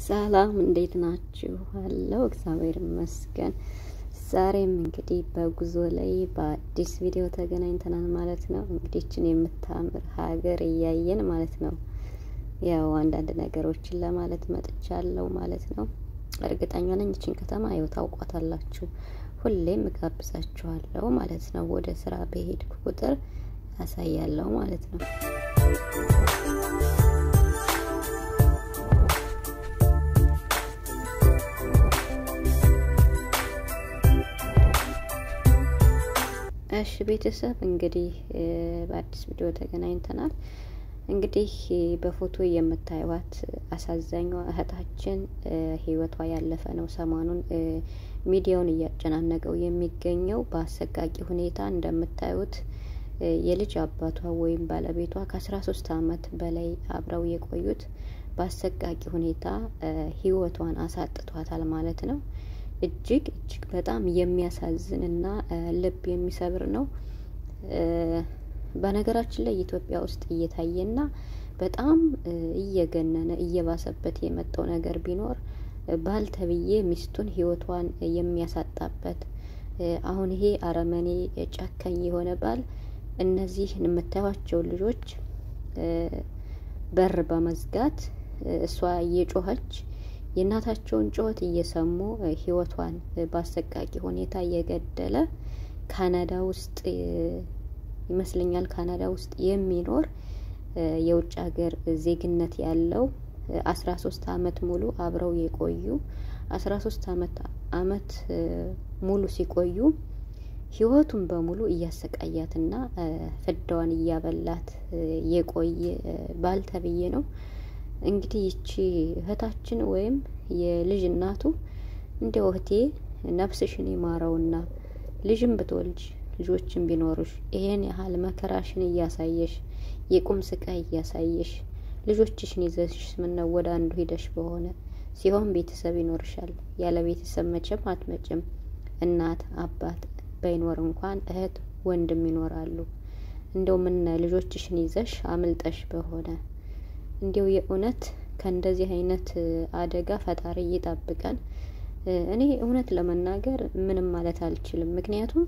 ሰላም እንዴት ናችሁ? አለው እግዚአብሔር ይመስገን። ዛሬም እንግዲህ በጉዞ ላይ በአዲስ ቪዲዮ ተገናኝተናል ማለት ነው። እንግዲህ ይችን የምታምር ሀገር እያየን ማለት ነው። ያው አንዳንድ ነገሮችን ለማለት መጥቻለሁ ማለት ነው። እርግጠኛ ነኝ ይችን ከተማ ያው ታውቋታላችሁ። ሁሌም እጋብዛችኋለሁ ማለት ነው። ወደ ስራ በሄድኩ ቁጥር ያሳያለሁ ማለት ነው። እሺ ቤተሰብ እንግዲህ በአዲስ ቪዲዮ ተገናኝተናል። እንግዲህ በፎቶ የምታዩት አሳዛኟ እህታችን ህይወቷ ያለፈ ነው። ሰሞኑን ሚዲያውን እያጨናነቀው የሚገኘው በአሰቃቂ ሁኔታ እንደምታዩት የልጅ አባቷ ወይም ባለቤቷ ከአስራ ሶስት አመት በላይ አብረው የቆዩት በአሰቃቂ ሁኔታ ህይወቷን አሳጥቷታል ማለት ነው። እጅግ እጅግ በጣም የሚያሳዝን እና ልብ የሚሰብር ነው። በነገራችን ላይ ኢትዮጵያ ውስጥ እየታየና በጣም እየገነነ እየባሰበት የመጣው ነገር ቢኖር ባል ተብዬ ሚስቱን ህይወቷን የሚያሳጣበት አሁን ይሄ አረመኔ ጨካኝ የሆነ ባል እነዚህ የምታዩቸው ልጆች በር በመዝጋት እሷ እየጮኸች የእናታቸውን ጩኸት እየሰሙ ህይወቷን በአሰቃቂ ሁኔታ እየገደለ ካናዳ ውስጥ ይመስለኛል ካናዳ ውስጥ የሚኖር የውጭ ሀገር ዜግነት ያለው አስራ ሶስት አመት ሙሉ አብረው የቆዩ አስራ ሶስት አመት አመት ሙሉ ሲቆዩ ህይወቱን በሙሉ እያሰቃያትና ፍዳዋን እያበላት የቆየ ባል ተብዬ ነው። እንግዲህ ይቺ እህታችን ወይም የልጅ እናቱ እንዲያው እህቴ ነፍስሽን ይማረውና ልጅም ብትወልጅ ልጆችን ቢኖሩሽ ይሄን ያህል መከራሽን እያሳየሽ የቁም ስቃይ እያሳየሽ ልጆችሽን ይዘሽ ምነው ወደ አንዱ ሂደሽ በሆነ ሲሆን ቤተሰብ ይኖርሻል። ያለ ቤተሰብ መቼም አትመጭም። እናት አባት ባይኖር እንኳን እህት ወንድም ይኖራሉ። እንደው ምነ ልጆችሽን ይዘሽ አምልጠሽ በሆነ እንዲው የእውነት ከእንደዚህ አይነት አደጋ ፈጣሪ ይጠብቀን። እኔ እውነት ለመናገር ምንም ማለት አልችልም። ምክንያቱም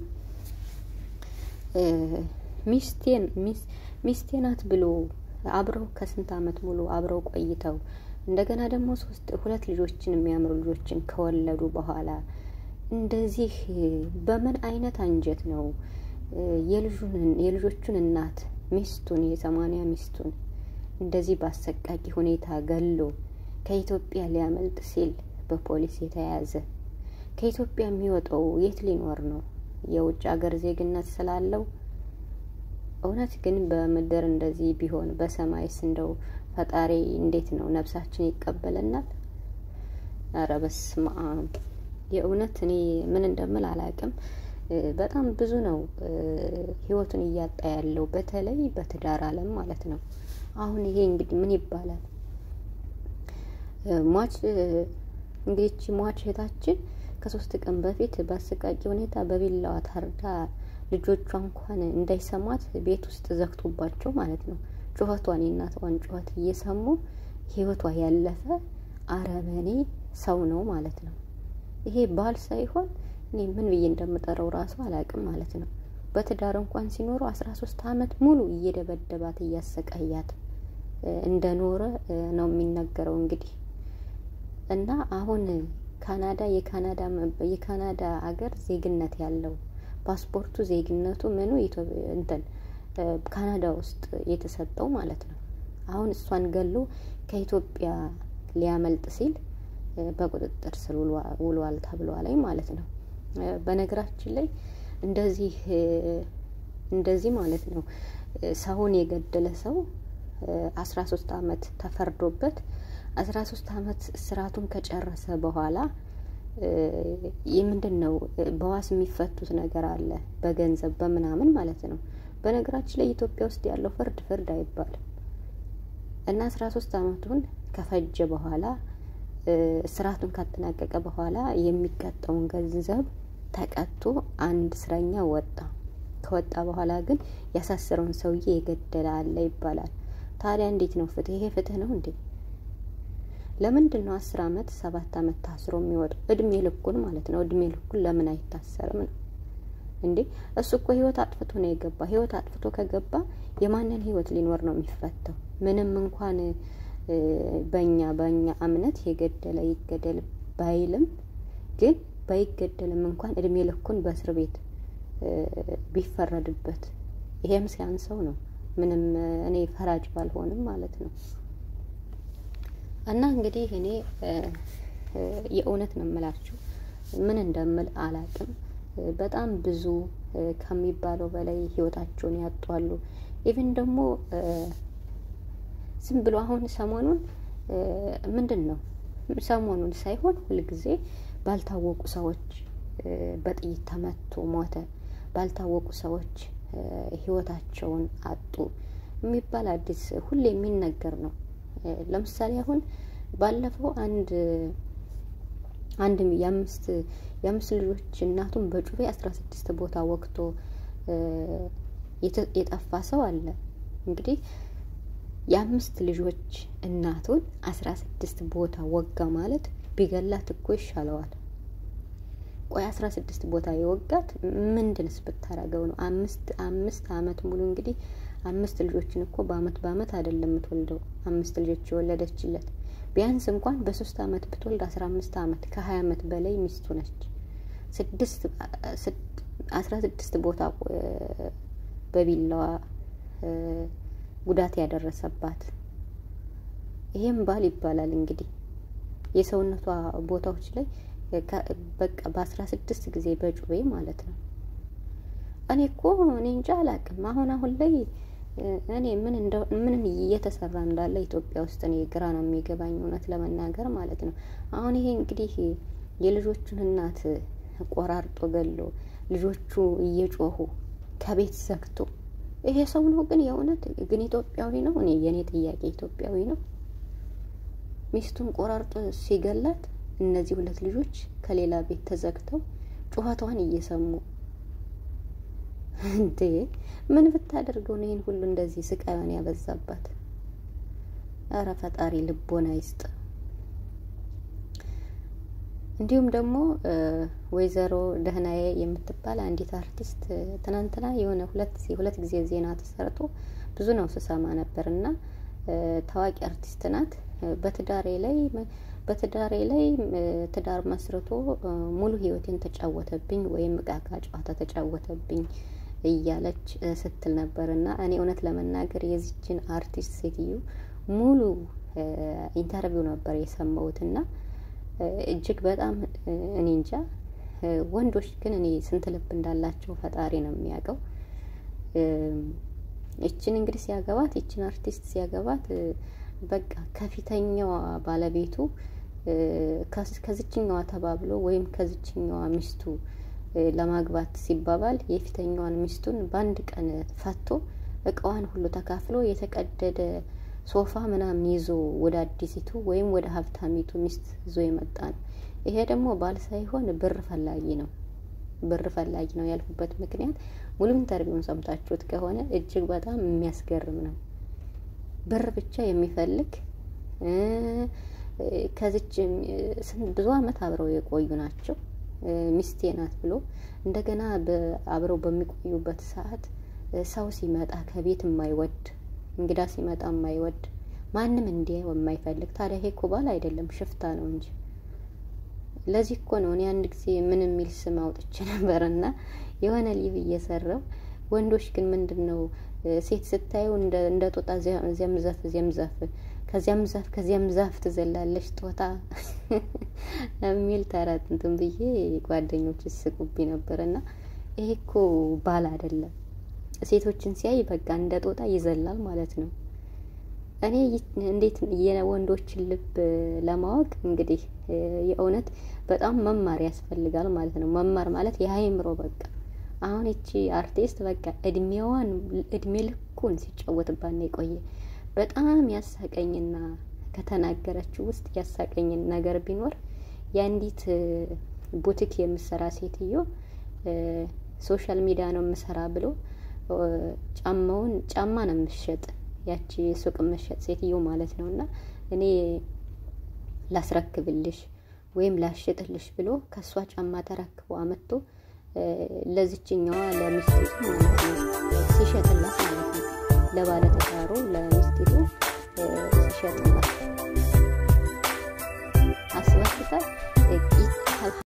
ሚስቴን ሚስቴ ናት ብሎ አብረው ከስንት አመት ሙሉ አብረው ቆይተው እንደገና ደግሞ ሶስት ሁለት ልጆችን የሚያምሩ ልጆችን ከወለዱ በኋላ እንደዚህ በምን አይነት አንጀት ነው የልጆቹን እናት ሚስቱን የሰማንያ ሚስቱን እንደዚህ በአሰቃቂ ሁኔታ ገሎ ከኢትዮጵያ ሊያመልጥ ሲል በፖሊስ የተያዘ ከኢትዮጵያ የሚወጣው የት ሊኖር ነው? የውጭ ሀገር ዜግነት ስላለው? እውነት ግን በምድር እንደዚህ ቢሆን በሰማይስ እንደው ፈጣሪ እንዴት ነው ነፍሳችን ይቀበለናል? ኧረ በስመ አብ! የእውነት እኔ ምን እንደምል አላውቅም። በጣም ብዙ ነው ህይወቱን እያጣ ያለው በተለይ በትዳር አለም ማለት ነው። አሁን ይሄ እንግዲህ ምን ይባላል? ሟች እንግዲህ ሟች እህታችን ከሶስት ቀን በፊት በአሰቃቂ ሁኔታ በቢላዋ ታርዳ ልጆቿ እንኳን እንዳይሰሟት ቤት ውስጥ ዘግቶባቸው ማለት ነው ጩኸቷን የእናቷን ጩኸት እየሰሙ ህይወቷ ያለፈ አረመኔ ሰው ነው ማለት ነው። ይሄ ባል ሳይሆን እኔ ምን ብዬ እንደምጠራው ራሱ አላውቅም ማለት ነው። በትዳር እንኳን ሲኖሩ አስራ ሶስት አመት ሙሉ እየደበደባት እያሰቃያት እንደኖረ ነው የሚነገረው እንግዲህ እና አሁን ካናዳ የካናዳ የካናዳ አገር ዜግነት ያለው ፓስፖርቱ ዜግነቱ ምኑ እንትን ካናዳ ውስጥ የተሰጠው ማለት ነው። አሁን እሷን ገሎ ከኢትዮጵያ ሊያመልጥ ሲል በቁጥጥር ስር ውሏል ተብሏል ማለት ነው። በነገራችን ላይ እንደዚህ እንደዚህ ማለት ነው ሰውን የገደለ ሰው አስራ ሶስት አመት ተፈርዶበት አስራ ሶስት አመት እስራቱን ከጨረሰ በኋላ ምንድን ነው በዋስ የሚፈቱት ነገር አለ፣ በገንዘብ በምናምን ማለት ነው። በነገራችን ላይ ኢትዮጵያ ውስጥ ያለው ፍርድ ፍርድ አይባልም እና አስራ ሶስት አመቱን ከፈጀ በኋላ እስራቱን ካጠናቀቀ በኋላ የሚቀጣውን ገንዘብ ተቀጥቶ አንድ እስረኛ ወጣ። ከወጣ በኋላ ግን ያሳሰረውን ሰውዬ የገደለ አለ ይባላል። ታዲያ እንዴት ነው ፍትህ? ይሄ ፍትህ ነው እንዴ? ለምንድን ነው አስር አመት ሰባት አመት ታስሮ የሚወጣው? እድሜ ልኩን ማለት ነው። እድሜ ልኩን ለምን አይታሰርም ነው እንዴ? እሱ እኮ ህይወት አጥፍቶ ነው የገባ። ህይወት አጥፍቶ ከገባ የማንን ህይወት ሊኖር ነው የሚፈታው? ምንም እንኳን በእኛ በእኛ እምነት የገደለ ይገደል ባይልም ግን ባይገደልም እንኳን እድሜ ልኩን በእስር ቤት ቢፈረድበት ይሄም ሲያንሰው ነው። ምንም እኔ ፈራጅ ባልሆንም ማለት ነው። እና እንግዲህ እኔ የእውነት ነው የምላችሁ፣ ምን እንደምል አላቅም። በጣም ብዙ ከሚባለው በላይ ህይወታቸውን ያጧሉ። ኢቭን ደግሞ ዝም ብሎ አሁን ሰሞኑን ምንድን ነው ሰሞኑን ሳይሆን ሁልጊዜ ባልታወቁ ሰዎች በጥይት ተመቶ ሞተ፣ ባልታወቁ ሰዎች ህይወታቸውን አጡ የሚባል አዲስ ሁሌ የሚነገር ነው። ለምሳሌ አሁን ባለፈው አንድ አንድ የአምስት የአምስት ልጆች እናቱን በጩቤ አስራ ስድስት ቦታ ወቅቶ የጠፋ ሰው አለ። እንግዲህ የአምስት ልጆች እናቱን አስራ ስድስት ቦታ ወጋ ማለት ቢገላት እኮ ይሻለዋል። ቆይ አስራ ስድስት ቦታ የወጋት ምንድንስ ብታረገው ነው? አምስት አምስት አመት ሙሉ እንግዲህ አምስት ልጆችን እኮ በአመት በአመት አይደለም የምትወልደው። አምስት ልጆች የወለደችለት ቢያንስ እንኳን በሶስት አመት ብትወልድ አስራ አምስት አመት ከሀያ አመት በላይ ሚስቱ ነች። ስድስት አስራ ስድስት ቦታ በቢላዋ ጉዳት ያደረሰባት ይሄም ባል ይባላል እንግዲህ የሰውነቷ ቦታዎች ላይ በቃ በአስራ ስድስት ጊዜ በጩቤ ማለት ነው። እኔ እኮ እኔ እንጃ አላቅም። አሁን አሁን ላይ እኔ ምን ምን እየተሰራ እንዳለ ኢትዮጵያ ውስጥ እኔ ግራ ነው የሚገባኝ እውነት ለመናገር ማለት ነው። አሁን ይሄ እንግዲህ የልጆቹን እናት ቆራርጦ ገሎ ልጆቹ እየጮሁ ከቤት ዘግቶ ይሄ ሰው ነው ግን የእውነት ግን ኢትዮጵያዊ ነው? እኔ የእኔ ጥያቄ ኢትዮጵያዊ ነው? ሚስቱን ቆራርጦ ሲገላት እነዚህ ሁለት ልጆች ከሌላ ቤት ተዘግተው ጩኸቷን እየሰሙ እንዴ ምን ብታደርገው ነው ይህን ሁሉ እንደዚህ ስቃዩን ያበዛባት? አረ ፈጣሪ ልቦና ይስጥ። እንዲሁም ደግሞ ወይዘሮ ደህናዬ የምትባል አንዲት አርቲስት ትናንትና የሆነ ሁለት ሁለት ጊዜ ዜና ተሰርቶ ብዙ ነው ስሰማ ነበር እና ታዋቂ አርቲስት ናት። በትዳሬ ላይ በትዳሬ ላይ ትዳር መስርቶ ሙሉ ሕይወቴን ተጫወተብኝ ወይም እቃቃ ጨዋታ ተጫወተብኝ እያለች ስትል ነበር እና እኔ እውነት ለመናገር የዚችን አርቲስት ሴትዮ ሙሉ ኢንተርቪው ነበር የሰማሁት እና እጅግ በጣም እኔ እንጃ። ወንዶች ግን እኔ ስንት ልብ እንዳላቸው ፈጣሪ ነው የሚያውቀው። ይችን እንግዲህ ሲያገባት ይችን አርቲስት ሲያገባት በቃ ከፊተኛዋ ባለቤቱ ከዝችኛዋ ተባብሎ ወይም ከዝችኛዋ ሚስቱ ለማግባት ሲባባል የፊተኛዋን ሚስቱን በአንድ ቀን ፈቶ እቃዋን ሁሉ ተካፍሎ የተቀደደ ሶፋ ምናምን ይዞ ወደ አዲሲቱ ወይም ወደ ሀብታሚቱ ሚስት ይዞ የመጣ ነው። ይሄ ደግሞ ባል ሳይሆን ብር ፈላጊ ነው። ብር ፈላጊ ነው ያልኩበት ምክንያት ሙሉ ኢንተርቪውን ሰምታችሁት ከሆነ እጅግ በጣም የሚያስገርም ነው። ብር ብቻ የሚፈልግ ከዚች ብዙ አመት አብረው የቆዩ ናቸው። ሚስቴ ናት ብሎ እንደገና አብረው በሚቆዩበት ሰዓት ሰው ሲመጣ ከቤት የማይወድ እንግዳ ሲመጣ የማይወድ ማንም እንዲያየው የማይፈልግ ታዲያ ይሄ እኮ ባል አይደለም ሽፍታ ነው እንጂ። ለዚህ እኮ ነው እኔ አንድ ጊዜ ምን የሚል ስም አውጥቼ ነበር እና የሆነ ሊቭ እየሰራው ወንዶች ግን ምንድን ነው ሴት ስታየው እንደ ጦጣ እዚያም ዛፍ እዚያም ዛፍ ከዚያም ዛፍ ከዚያም ዛፍ ትዘላለች ጦጣ የሚል ተረት እንትን ብዬ ጓደኞች ስቁብኝ ነበር እና ይሄ እኮ ባል አይደለም። ሴቶችን ሲያይ በቃ እንደ ጦጣ ይዘላል ማለት ነው። እኔ እንዴት የወንዶችን ልብ ለማወቅ እንግዲህ የእውነት በጣም መማር ያስፈልጋል ማለት ነው። መማር ማለት የአይምሮ በቃ አሁን ይቺ አርቲስት በቃ እድሜዋን እድሜ ልኩን ሲጫወትባት ነው የቆየ። በጣም ያሳቀኝና ከተናገረችው ውስጥ ያሳቀኝን ነገር ቢኖር የአንዲት ቡቲክ የምሰራ ሴትዮ ሶሻል ሚዲያ ነው የምሰራ ብሎ ጫማውን ጫማ ነው የምሸጥ ያቺ ሱቅ መሸጥ ሴትዮ ማለት ነው። እና እኔ ላስረክብልሽ ወይም ላሽጥልሽ ብሎ ከእሷ ጫማ ተረክቦ አመጥቶ ለዚችኛዋ ለሚስቲቱ ማለት ነው ሲሸጥላት ማለት ነው። ለባለትዳሩ ለሚስቲቱ ሲሸጥላት